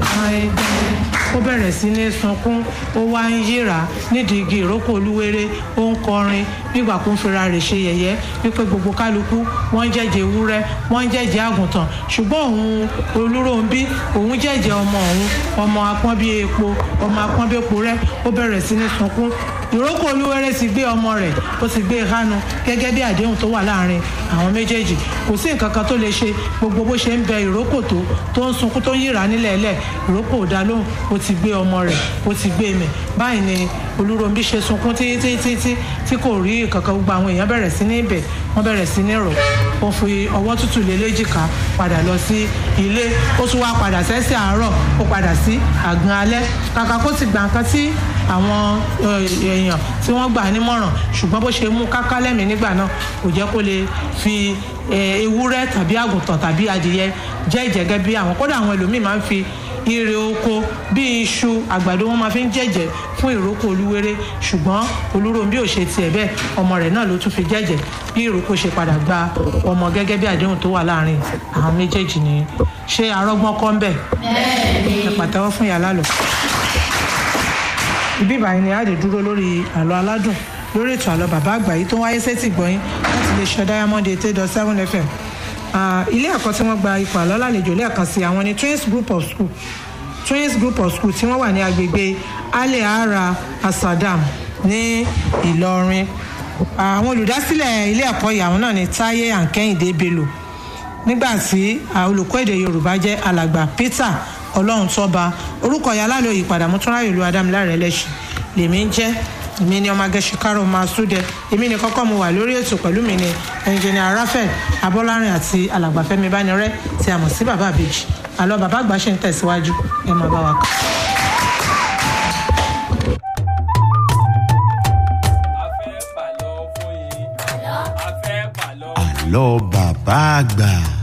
ó bẹ̀rẹ̀ sí ní sunkún ó wá ń yíra nídìí igi ìrókò olúwere ó ń kọrin nígbà kó ń fira rẹ̀ ṣe yẹ̀yẹ́ wípé gbogbo kálukú wọ́n ń jẹ́jẹ́ ewúrẹ́ wọ́n ń jẹ́jẹ́ àgùntàn ṣùgbọ́n òun olúróńbí òun jẹ́jẹ́ ọmọ òun ọmọ apọ́n bíi epo ọmọ apọ́n bíi epo rẹ́ ó bẹ̀rẹ̀ sí ní sunkún ìrókò olúwere ti gbé ọmọ rẹ̀ ó ti gbé hánu gẹ́gẹ́ bí àdéhùn tó wà láàrin àwọn méjèèjì kò sí nǹkan kan tó lè ṣe gbogbo bó ṣe ń bẹ ìrókò tó tó ń sunkún tó ń yíra nílẹ̀ ẹlẹ̀ ìrókò ò dá lóhùn ó ti gbé ọmọ rẹ̀ ó ti gbé mẹ̀ báyìí ni olúròǹbí ṣe sunkún títí títí tí kò rí kankan gbogbo àwọn èèyàn bẹ̀rẹ̀ sí ní ibẹ̀ wọ́n bẹ̀rẹ̀ sí ní rọ̀ ó fi ọwọ́ tútù lé léjìká padà lọ sí ilé ó tún wá padà sẹ́sẹ̀ àárọ̀ ó padà sí àgbọn alẹ́ kàkà kó ti gbà nǹkan tí àwọn èèyàn tí wọ́n gbà nímọ̀ràn ṣùgbọ́n bó ṣe mú káká lẹ́mìí nígbà náà kò jẹ́ kó lè fi ewúrẹ́ tàbí àgùntàn tàbí adìyẹ jẹ́ ìjẹ́gẹ́ bí àwọn kódà àwọn ẹlòmíì máa ń fi ire oko bíi iṣu àgbàdo wọn máa fi ń jẹ́jẹ́ fún ìrókò olúwere ṣùgbọ́n olúròǹbí ò ṣe tiẹ̀ bẹ́ẹ̀ ọmọ rẹ̀ náà ló tún fi jẹ́jẹ́ bí ìrókò ṣe padà gba ọmọ gẹ́gẹ́ bí àdéhùn tó wà láàrin àwọn méjèèjì nìyẹn ṣé arọ́gbọ́n kọ́ ń bẹ̀ ẹ pàtẹ́wọ́ fún yàrá lò ibi ìbàyìí ni a lè dúró lórí àlọ́ aládùn lórí ètò àlọ́ bàbá àgbà yìí tó wáyé sétí gbọ́yìn láti lè ṣe diamond eight eight dot seven fm ilé ẹ̀kọ́ tí wọ́n gba ipò àlọ́ lálejò lẹ́ẹ̀kan sí àwọn ni twins group of school twins group of school tí wọ́n wà ní agbègbè alẹ́ ara asadam ní ìlọrin àwọn olùdásílẹ̀ ilé ẹ̀kọ́ yìí àwọn náà ni táyé àǹkẹ́yìndé bello nígbà tí olùkọ́ èdè yorùbá jẹ́ alàgbà peter ọlọ́run tọ́ba orúkọ ìyá alálò ìpadà mọ́túnráyò ìlú adámiláre ẹlẹ́sìn lèmi ń jẹ́ èmi ni ọmọ agẹ́sìkárò máa súdẹ èmi ni kọ́kọ́ mo wà lórí ètò pẹ̀lú mi ni ẹnjìnìà rafael abọ́lárin àti alàgbàfẹ́mi bánirẹ́ tí a mọ̀ sí bàbá àbèjì àlọ́ bàbá àgbà ṣe ń tẹ̀síwájú ẹ máa bá wa kà. àlọ́ bàbá àgbà.